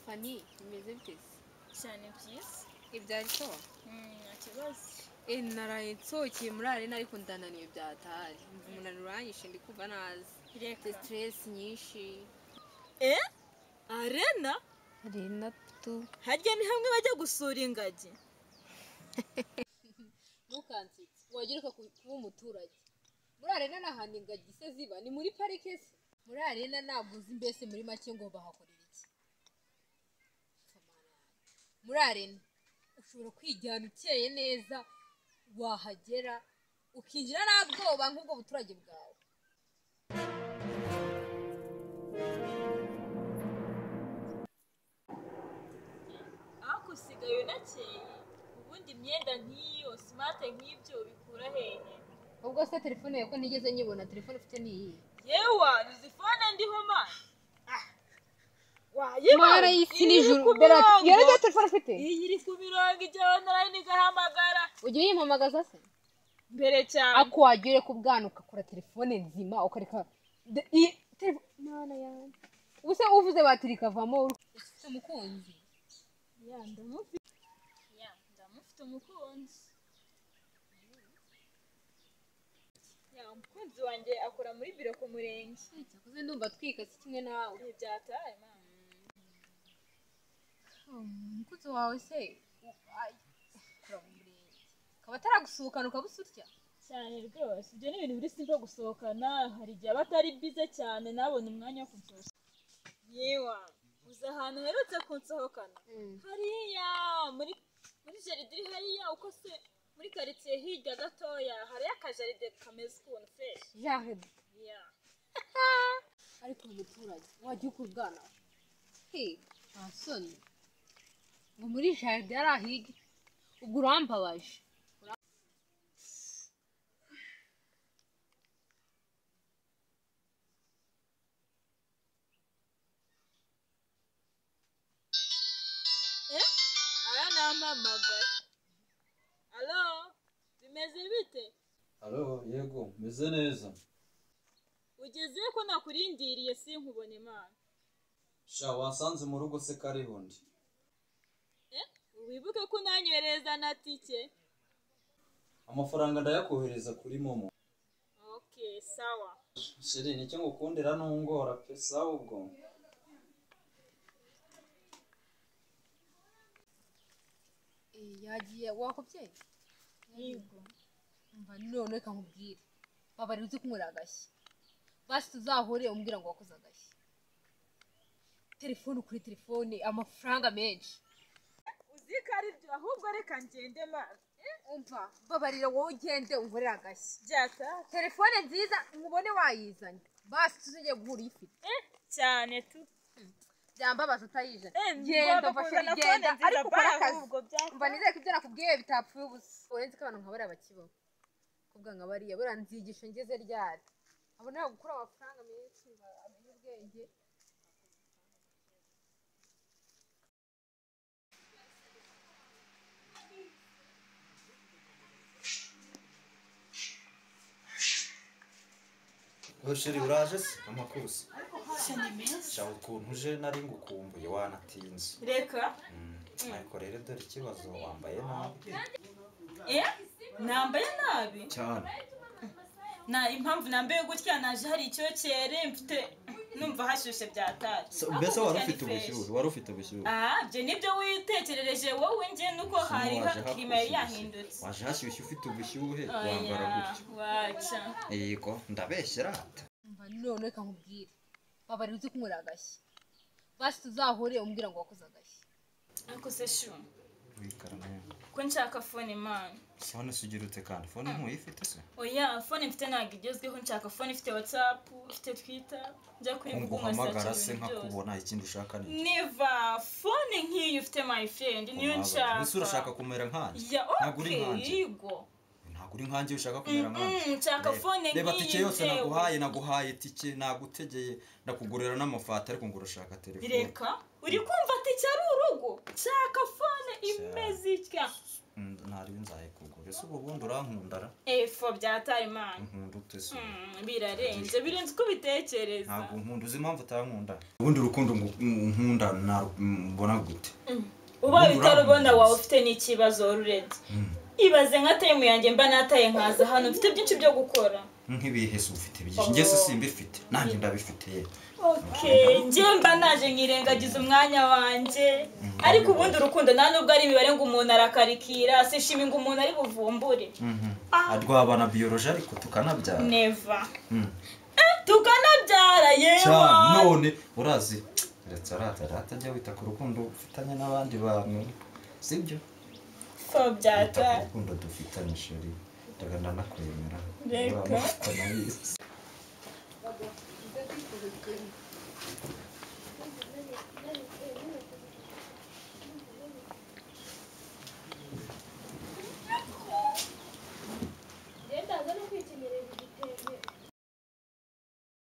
fani bimeze biteze cyane byiza ibi byari so nta kibazo Eh, naraye nsohokeye muri arena ariko ndananiwe byatahari Numva umunaniro uranyishe ndi kumva nazi reka mfite stress nyinshi eh arena arena tu harya ni hamwe bajya gusura ingagi ntukansitse wagira uka kuba umuturage muri arena ni ahantu ingagi se ziba ni muri parike se muri arena ntabwo uzi mbese muri make ngo bahakorera iki Kamarade. muri arena ushobora kwijyana ukeye neza wahagera ukinjira nta bwoba nk'ubwo buturage bwawe ariko usigaye unakeye ubundi imyenda nk'iyo simate nk'ibyo bikura hehe ubwo se telefone yawe ko ntigeze nyibona telefone ufite ni iyihe yewa nuzifone ndiho mani mara y'isi n'ijuru bera ati yari rya telefone ufite iyi iri ku mirongo ijyaho narayini igahamagara ujya uyimpamagaza se mbere cyane ako wagiye ureka ubwana ugakora telefone nzima ukareka de- i- telefo- mana yanjye ubuse uvuze batiri ikavamo ufite umukunzi ya ndamufite ya ndamufite umukunzi ya umukunzi wanjye akora muri biro ku murenge cyakoze ndumva twikase kimwe nawe ibi byataye mama umukunzi wawe se akaba ataragusuhukana ukabusutya cyane rwose ibyo ni ibintu biri simple gusohokana hari igihe aba atari bize cyane nabona umwanya wo kunsohoka yewa uzi ahantu uherutse kunsohokana hariya muri muri jaride iri hariya uko se muri karitsiye hirya gatoya hariyo akajaride kameze ukuntu feshi jaride ya ariko umuturage wajya ukura ubwana he nta soni ngo muri jaride yari ahige ubwo urambabaje aya ni amamagaye alo bimeze bite Halo, yego, meze neza. ugeze ko nakurindiriye sinkubona imana Sha wasanze mu rugo se kariho ndi. wibuke ko unanywereza na tike Amafaranga ndayakohereza kuri momo. okay sawa Sheri, nicyo ngukundira ntungora pesa ubwo. Eh, yagiye wakubyeyi yego mva none reka nkubwire babari uzi kunywera agashyi basi tuzahure umbwira ngo wakoze agashyi telefone kuri telefone amafaranga menshi uzi ko ari byo ahubwo reka ngende mazi umva babarira wowe ugende unkorere agashyi byata telefone nziza mubone wayizanye basi tuzajya guhura uyifite cyane tu byambabaza utayijana Eh, genda ngomba mfashe kuzana genda phone nziza ariko ukore bara akazi ahubwo, byata. mva nizere ko ibyo nakubwiye bitapfuye ubusa uretse ko abantu nka bariya bakibaho kuvuga nka bariya buriya nzigisho ngeze ryari abo ntabwo gukura amafaranga menshi ngo amenye ubwenge Oya sheri uraje se amakuzi sha ukuntu uje nari ngukumbuye wanatinze reka Mm, ariko rero dore ikibazo wambaye nabi eh nambaye nabi cyane na impamvu nambaye gutya naje hari icyokere mfite numva hashyushye byatashye mbese Ariko wari gutya ni ufite fresh. ubushyuhe wari ufite ubushyuhe ah ibyo nibyo witekerereje wowe njye nuko hari ha- kirima yari yahindutse waje hashyushye ufite ubushyuhe oya wambara gutyo waca yego ndabeshyera ati mva none reka nkubwire babari uzi kunywera agashyi basi tuzahure umbwira ngo wakoze agashyi ariko se shu wikarame ko nshaka fone imana sibona sugerutse kandi fone ntuyifite se oya fone mfite ntabwo igezweho nshaka fone ifite watsapu ifite twita njya kuri ko google nguhamagara nkasakira se ibintu byose nkakubona ikindi ushaka ni iki? niva fone nk'iyo ufite my friend niyo Kumpamagara. nshaka Ese urashaka kumera nkanjye ya ntabwo uri okay nkanjye yego ntabwo uri nkanjye ushaka kumera nkanjye Mm, nshaka Reba- phone reba nk'iyi tike yose ntewe. naguhaye naguhaye tike nagutegeye ndakugurira n'amafata ariko ngo urashaka telefone reka uri kumva ati cyari urugo nshaka fone imeze itya Mm, ntariwe nzayikugura ese ubu bundi urankundara efo byatarimana nkunda ute se ubu? Mm, birarenze birenze uko ubitekereza ntabwo nkunda uzi impamvu utankunda ubundi urukundo ngu- nkunda naru- mbona gute ubaye Ubundi utarubona uramuzi. waba ufite n'ikibazo rurenze ibaze nka temu yanjye mba nataye nkaza hano mfite byinshi byo gukora nk'ibihese ufite byinshi njye se simbifite nanjye ndabifite yewe Okay, njye mba naje nkirengagiza umwanya wanjye ariko ubundi urukundo nta nubwo ari imibare ngo umuntu arakarikira sishimi ngo umuntu ari buvumbure Ah. rwabana biyoroje ariko tukanabyara neva Mm. tukanabyara yewa cyane none urazi ndetse aratara atajya wita ku rukundo ufitanye n'abandi bantu sibyo fo wita ku byata rukundo dufitanye sheri ndaga ndanakwemera Reka. Uramuzi, ndanabizi.